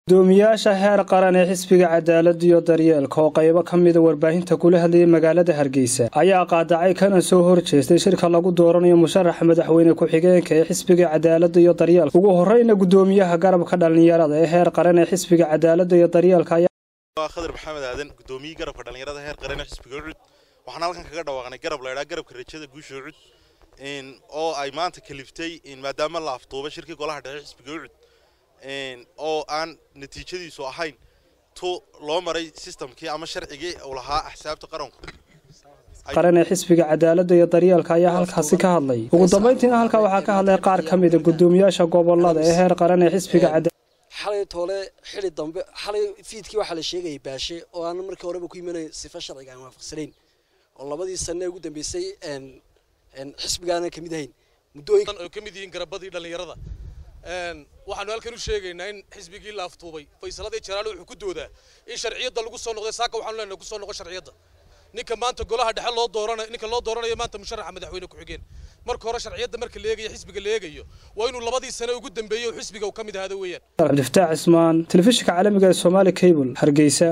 gudoomiyaasha heer qaran ee xisbiga cadaalada iyo daryeelka oo qaybo ka mida warbaahinta kula hadlayay magaalada hargeysa ayaa qaadacay kana soo horjeestay shirka lagu dooranayo musharaxa madaxweyne ku-xigeenka ee xisbiga cadaalada iyo daryeelka ugu horeyna gudoomiyaha garabka dhalinyarada ee heer qaran ee xisbiga cadaalada iyo daryeelka ayaa khadar maxamed aadan gudoomiyihii garabka dhalinyarada heer qaran ee xisbiga ucud waxaan halkan kaga dhawaaqnay garab laydhaa garabka rajada guusha ucud oo ay maanta kaliftay maadaama la afduuba shirkii golaha dhexe xisbiga ucud oo aan natiijadiisu ahayn tu loo maray sistamkii ama sharcigii uu lahaa axsaabta qaranku qaran ee xisbiga cadaalada iyo daryeelka ayaa halkaasi ka hadlay ugu dambeyntiina halkaa waxaa ka hadlay qaar ka mida gudoomiyaasha gobolada ee heer qaran ee xisbiga xalay toole xili dambe xalay fiidkii waxaa la sheegayay baashe oo aan markii horeba ku imanay sifa sharciga aan waafaqsanayn oo labadii sane ugu dambeysay xisbigaanan kamid ahayn muddooyin oo ka mid yihiin garabadii dhallinyarada waxaanu halkan u sheegaynaa in xisbigii la aftuubay faysaladii jalaale wuxuu ku doodaa in sharciyadda lagu soo noqday saaka waxaanu leenahay ku soo noqo sharciyadda ninka maanta golaha dhexe loo dooranayo ninka loo dooranayo maanta musharaxa madaxweyne ku-xigeen marka hore sharciyadda marka la eegayo xisbiga la eegayo waa inuu labadii sane ugu dambeeyey oo xisbiga uu ka mid ahaado weeyaan cabdifataax cismaan telefishinka caalamiga ee soomaali cable hargeysa